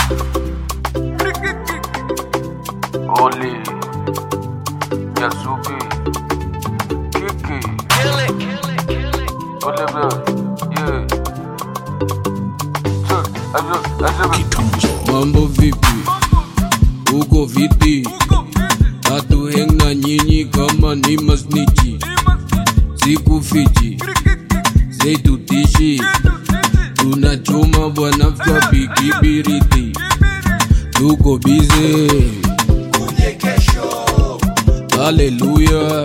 Oli, Yasuki, Kiki, Oliver, yeah. Check, azo, azo, Mambo vipi? Uko vipi? Hatu hang na nyinyi kama ni masnichi, sikufichi, zeitutishi, tunachoma bwana fyapi kibiriti, tuko bize, haleluya.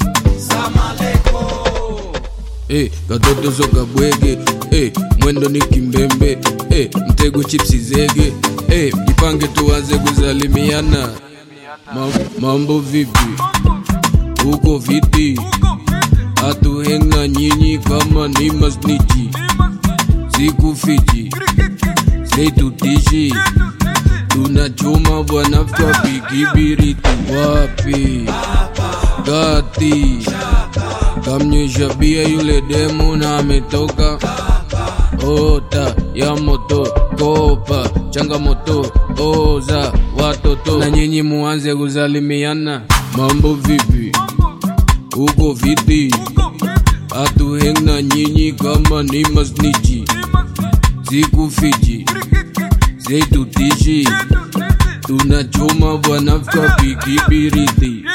Eh, katoto soka bwege eh, mwendo ni kimbembe eh, mtego chipsi zege eh, jipange tuanze kuzalimiana Ma, mambo vipi uko viti hatuhenga nyinyi kama ni masnichi sikufichi zeitutishi tunachoma bwana fyapi kibiriti wapi gati kamnyesha bia yule demu na ametoka ota ya moto kopa changamoto oza watoto na nyinyi muanze kuzalimiana mambo vipi uko viti hatuheng na nyinyi kama ni masnichi sikufichi zeitutishi tunachoma bwana fyapi kibiriti